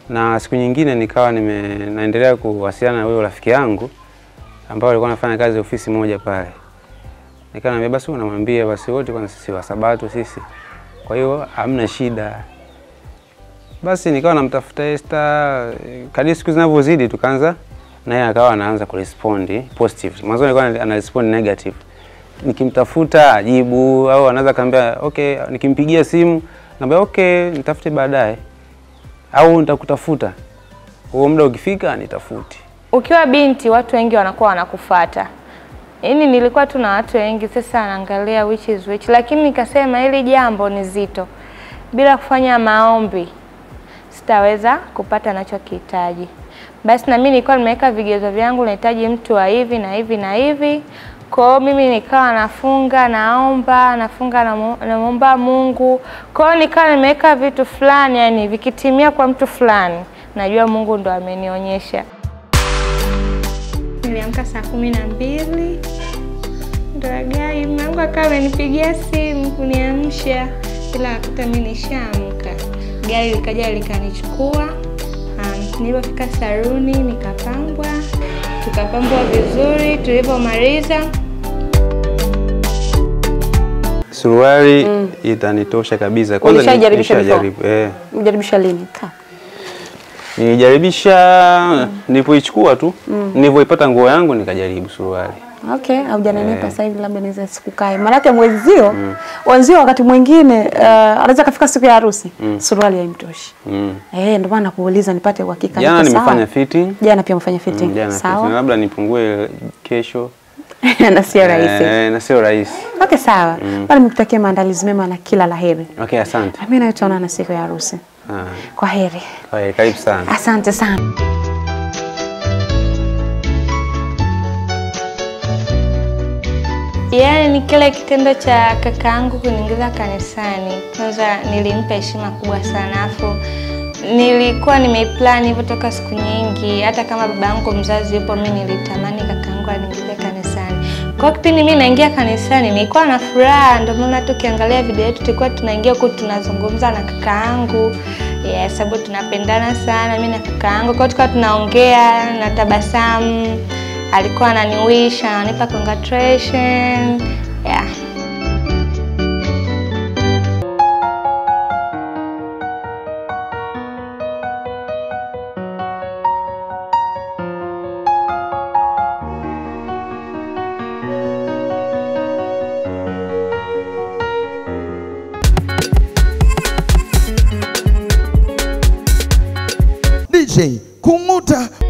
na siku nyingine nikawa nime, naendelea kuwasiliana na huyo rafiki yangu ambao alikuwa anafanya kazi ofisi moja pale. Nikawa naambia basi unamwambia basi wote kwa sisi wa Sabato sisi. Kwa hiyo hamna shida. Basi nikawa namtafuta Esther, kadri siku zinavyozidi tukaanza naye akawa anaanza kurespond positive. Mwanzo alikuwa ana respond negative. Nikimtafuta ajibu au anaweza kaambia okay, nikimpigia simu naambia okay, nitafute baadaye au nitakutafuta. Huo muda ukifika nitafuti. Ukiwa binti watu wengi wanakuwa wanakufata. Yaani nilikuwa tu na watu wengi sasa naangalia which is which, lakini nikasema hili jambo ni zito. Bila kufanya maombi sitaweza kupata nachokihitaji. Basi na mimi nilikuwa nimeweka vigezo vyangu, nahitaji mtu wa hivi na hivi na hivi. Kwa hiyo mimi nikawa nafunga, naomba, nafunga, namu- namwomba Mungu. Kwa hiyo nikawa nimeweka vitu fulani, yani vikitimia kwa mtu fulani, najua Mungu ndo amenionyesha. Niliamka saa kumi na mbili Ndoragai mwangu akawa amenipigia simu kuniamsha, ila akuta mimi nishaamka. Gari likaja likanichukua. Um, nilipofika saruni nikapambwa, tukapambwa vizuri. Tulivyomaliza Suruali itanitosha kabisa. ni- Ulishajaribisha before? nishajaribu, eh. Mjaribisha lini? Ka. Nilijaribisha nilipoichukua tu, nilivyoipata nguo yangu nikajaribu suruali. Okay, haujanenepa sasa hivi labda niweze sikukae. Maanake mwenzio, wenzio wakati mwingine uh, anaweza kafika siku ya harusi, suruali haimtoshi. Mm. Eh, ndio maana nakuuliza nipate uhakika Jana niko sawa. nimefanya fitting. Jana pia umefanya fitting. Mm, jana sawa. fitting. Labda nipungue kesho. na sio rahisi. Eh, na sio rahisi. Okay, sawa. Bali nikutakia maandalizi mema na kila laheri. Okay, asante. Mimi nawe tutaonana siku ya harusi. Ah, Kwa heri. kwa hiyo karibu sana. Asante sana. Yaani ni kile kitendo cha kakaangu kuniingiza kanisani. Kwanza nilimpa heshima kubwa sana, afu nilikuwa nimeiplan hivyo toka siku nyingi. Hata kama baba yangu mzazi yupo, mi nilitamani kakaangu aniingize kanisani. Kwa hiyo kipindi mi naingia kanisani nilikuwa na furaha, ndio maana tukiangalia video yetu tulikuwa tunaingia huku tunazungumza na kakaangu Yes, sababu tunapendana sana mi na kakaangu. Kwa hiyo tukawa tunaongea na tabasamu alikuwa ananiwish ananipa congratulation yeah. DJ Kung'uta